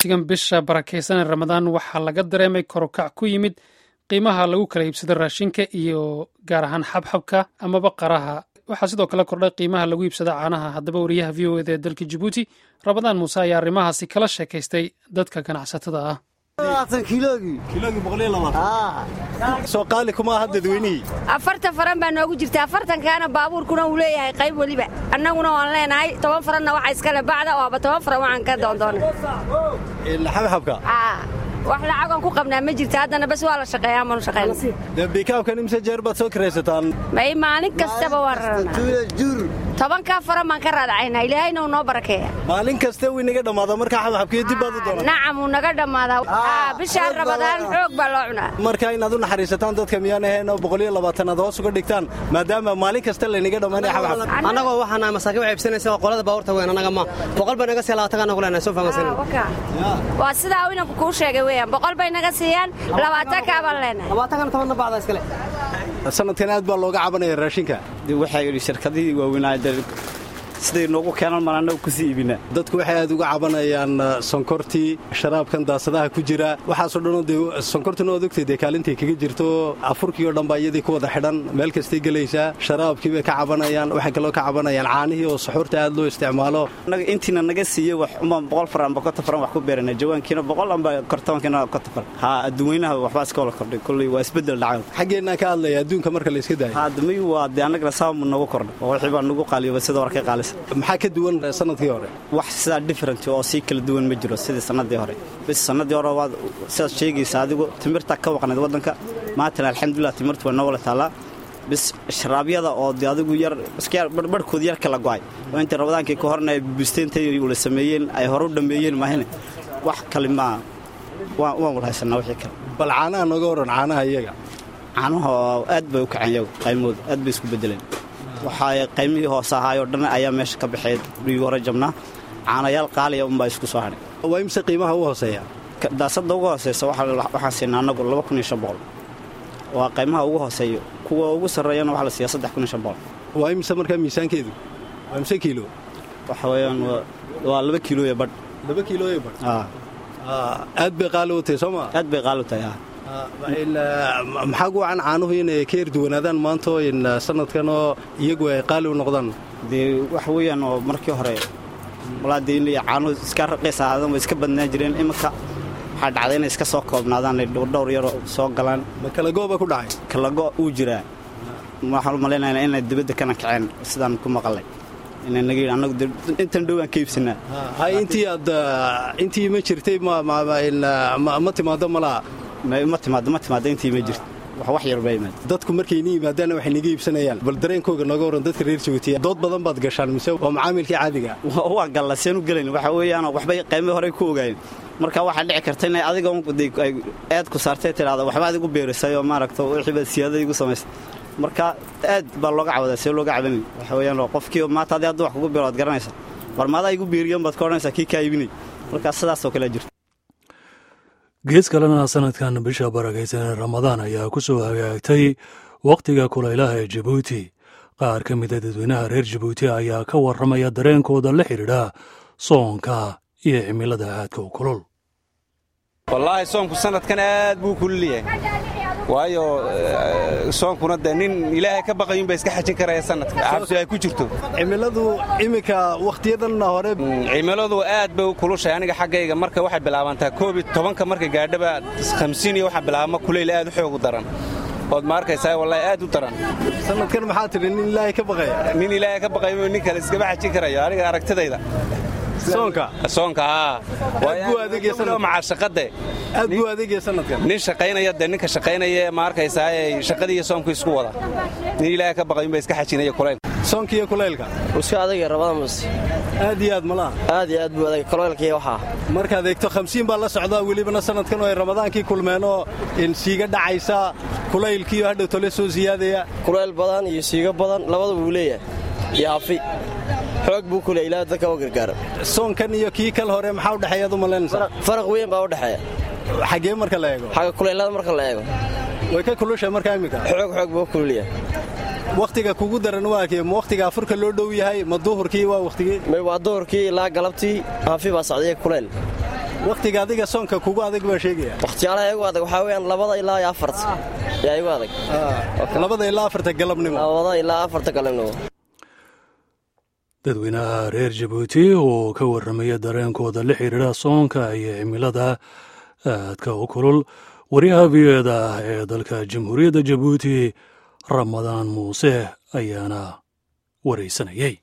sigan bisha barakaysan ee ramadaan waxaa laga dareemay korukac ku yimid qiimaha lagu kala iibsado raashinka iyo gaar ahaan xabxabka amaba qaraha waxaa sidoo kale kordhay qiimaha lagu iibsada caanaha haddaba wariyaha v o eda ee dalka jabuuti ramadaan muuse ayaa arrimahaasi kala sheekaystay dadka ganacsatada ah soo qaali kuma aha dadweynihii afartan faran baa noogu jirta afartankaana baabuurkuna uu leeyahay qayb weliba annaguna waan leenahay toban faranna waxa iskale bacda oo aba toban faran waxaan ka doondoonay xabxabka wax lacagoon ku qabnaa ma jirta haddana bas waa la shaqeeyaa manu shaqeyna dee bikaabkan imse jeer baad soo kiraysataan may maalin kastaba waan raranaa tobankaa faran baan ka raadacaynaa ilaahayna uu noo barakeeya maalin kaste wuu inaga dhammaada markaa xabxabkiyo dib baad u doonaa nacam wuu naga dhammaadaa bishaan rabadaan xoog baa loo cunaa marka inaad u naxariisataan dadka miyaan ahayn oo boqoliyo labaatanaad hoos uga dhigtaan maadaama maalin kasta laynaga dhammaanaya xabxab annagoo waxaana masaakiin wax iibsanaysa oo qolada baabuurta weyn annaga ma boqol bay naga sii labaatan anagu leenahay soo fahamsanin waa sidaa uu inanku kuu sheegay weeyaan boqol bay naga siiyaan labaatan kaabaan leenahay labaatankana tobanna bacda iskale sanadkan aad baa looga cabanaya raashinka waxaa yidhi shirkadihii waaweynaa siday noogu keenan maan annagu kusii iibinaa dadku waxay aad uga cabanayaan sonkortii sharaabkan daasadaha ku jira waxaasoo dhanoo dee sonkortuna ood ogtay dee kaalintay kaga jirto afurkii oo dhan baa iyadii ku wada xidhan meel kastay gelaysaa sharaabkii bay ka cabanayaan waxay kaloo ka cabanayaan caanihii oo suxuurta aad loo isticmaalo intiina naga siiyey wax umbaan boqol faran amba konton faran wax ku beerana jawaankiina boqol amba kortoonkiina konton faran haa adduweynaha waxbaa iska wala kordhay kolley waa isbeddel dhacay xaggeennaa ka hadlaya adduunka marka la iska daayo haadamay waa dee annagana saamu nagu kordhay oo wixii baa nagu qaaliyoba sida war ka qaalisa maxaa ka duwan sanadkii hore wax sidaa different oo sii kala duwan ma jiro sidii sannadii hore bis sannadii hore waad sidaad sheegaysa adigu timirta ka waqnayd waddanka maantana alxamdulilah timirtu waa noo wala taallaa bis sharaabyada oo de adigu yar barhkood yar kala go'ay oo inta rabadaankii ka horna ay busteentay ula sameeyeen ay hore u dhammeeyeen maahine wax kale maa waan wal haysanaa wixii kale bal caanaha nooga waran caanaha iyaga caanuhu aad bay u kaceen yagu qaymooda aad bay isku beddeleen waxaa qaymihii hoose ahaayoo dhan ayaa meesha ka baxeed dhigii hore jabnaa caanayaal qaaliya unbaa isku soo hadhay waa imse qiimaha u hooseeya daasadda ugu hooseysa waxaan siinaa annagu laba kun iyo shan boqol waa qaymaha ugu hooseeyo kuwa ugu sarreeyana waxaa la siiyaa saddex kun iyo shan boqol waa imse markaa miisaankeedu waa imse kiilo waxa weeyaan waa laba kiilooya badh laba kiilooya badh aad bay qaali u tahay soo maa aad bay qaali u tahay maxaa gu wacan caanuhu inay ka erduwanaadaan maanto in sanadkanoo iyagu ay qaali u noqdaan dee waxa weeyaan oo markii hore walaa dee in caanuhu iska raqiis ahaadan way iska badnaan jireen iminka waxaa dhacday inay iska soo koobnaadaan ay dhowrdhowr yaro soo galaan ma kalagoba ku dhacay kalago uu jiraa waxaan u malaynaynaa inay dibadda kana kaceen sidaan ku maqalay inay naga yidhi annagu intan dhowaan ka iibsanaa hay intii aad intii ma jirtay ma timaado malaha ma timaado ma timaado intii ma jirto wax yar baa yimaada dadku markayna yimaadaanna waxay naga iibsanayaan bal dareenkooga nooga waran dadka reer jabuutiya dood badan baad gashaan mise waa macaamilkii caadiga waa galla seen u gelayn waxa weeyaan waxbay qaymay horey ku ogaayeen marka waxaa dhici karta inay adiga ay aad ku saartay tidhaahda waxba adigu beerisay oo maaragta wixii baad siyaadada igu samaysay marka aad baa looga cawadaa see looga cabanay waxa weeyaan qofkii maanta haddii hadduu wax kugu beero waad garanaysaa war maadaa igu beeriyan baad ka odhanaysaa kii kaa iibinay marka sidaasoo kalea jirta gees kalena sanadkan bisha barakaysan ee ramadaan ayaa ku soo hagaagtay wakhtiga kulaylaha ee jabuuti qaar ka mida dadweynaha reer jabuuti ayaa ka warramaya dareenkooda la xidhiidha soonka iyo cimilada aadka u kulul wallaahi soonku sanadkan aad buu kululyahay waayo soonkuna dee nin ilaahay ka baqayunba iska xajin karaya sanadka cabsi ay ku jirto cimiladu iminka wakhtiyadanna hore cimiladu aad bay u kulushahay aniga xaggayga marka waxay bilaabantaa koobi tobanka marka gaadhaba hamsiin iyo waxaa bilaabma kulayl aad u xoogu daran ood ma arkaysaa wallaahi aad u daran sanadkan maxaa tidhi nin ilaahay ka baqaya nin ilaahay ka baqayo nin kale iskama xajin karayo aniga aragtidayda soonka soonka haa maca shaqade aad buu adeegaya sanadkan nin shaqaynaya dee ninka shaqaynaya ma arkaysaa shaqadii iyo soomku isku wada nin ilaahay ka baqayunba iska xajinaya kulayl soonka iyo kulaylka iska adagay rabada muse aad iyo aad malaha aad iyo aad buu adagay kulaylkii waxaa markaad eegto hamsiin baa la socdaa welibana sanadkan oo ay ramadaankii kulmeenoo siiga dhacaysa kulaylkiiyo hadhow tole soo siyaadaya kulayl badan iyo siigo badan labada wuu leeyahay iyo afi xoog buu ku leey ilaa dadka u gargaara soonkan iyo kii kal hore maxaa u dhexeeyaad u malaynaysaa faraq weyn baa u dhexeeya xaggee marka la eego xagga kulaylada marka la eego way ka kulushay markaa iminka xoog xoog buu kululyahay wakhtiga kugu daran waa kee ma wakhtiga afurka loo dhow yahay ma duhurkii waa wakhtigii waa duhurkii ilaa galabtii afi baa socdaya kulayl wakhtiga adiga soonka kugu adag baa sheegaya wakhtiyaalaha igu adag waxaa weeyaan labada ilaa iyo afarta yaa igu adag labada ilaa afarta galabnimo labada ilaa afarta galabnimo dadweynaha reer jabuuti oo ka warramaya dareenkooda la xiriira soonka iyo cimilada aadka u kulul waryaha v o eda ee dalka jamhuuriyadda jabuuti ramadaan muuse ayaana waraysanayay